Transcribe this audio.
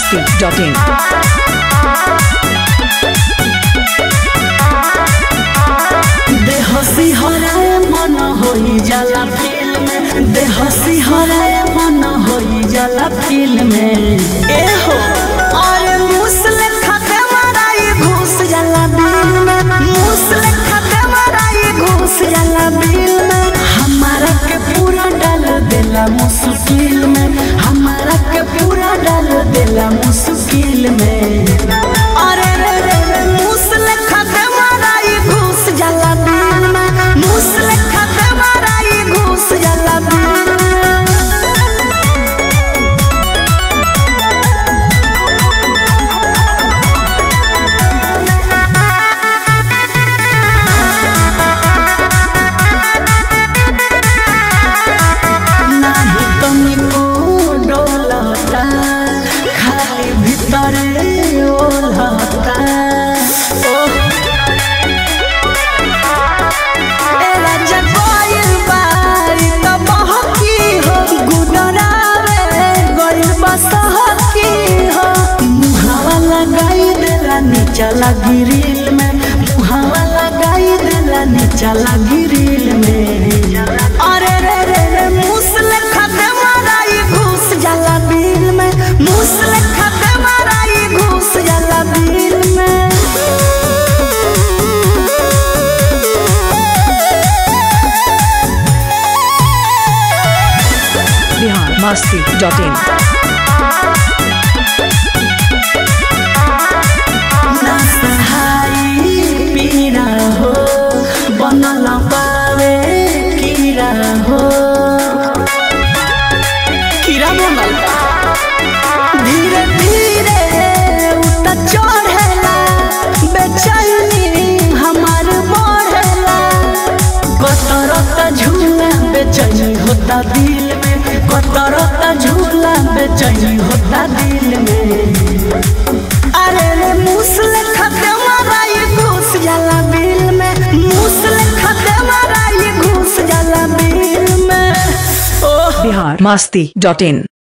masti.in. देहसी हराए मन होई जाला फिल्म में देहसी हराए मन होई जाला फिल्म में ए हो अरे मुसले खाते मराई घुस जाला बिल में मुसले खाते मराई घुस जाला बिल में हमारा के पूरा डाल देला मुश्किल में हमारा के पूरा डाल देला मुश्किल में अरे रे रे रे मुसले खाते मराई घुस जाला बिल में मुसले खाते मराई घुस जाला बिल में नाही तुमको डोलता खाली भीतरे ओलता ओह ए राजा गोइल बारी त बहकी हो गुडरावे गोइल बसहकी हो मुहावा लगाई देला नीचा लगी रील में मुहावा लगाई देला नीचा लगी रील में अरे रे रे रे मुसले खाते माराई घुस जाला बिल में मुसले खाते माराई घुस जाला बिल में Bihar masti.in. ना सहाई पीरा हो बनल पावे कीरा हो कीरा बनल बा। धीरे धीरे उत चढ़ेला बेचैनी हमार बढ़ेला कतरत झूला बेचैनी होता दिल में कतरत झूला बेचैनी होता दिल में अरे रे मुसले खाते माराई घुस जाला बिल में मुसले खाते माराई घुस जाला बिल में ओह Bihar masti.in.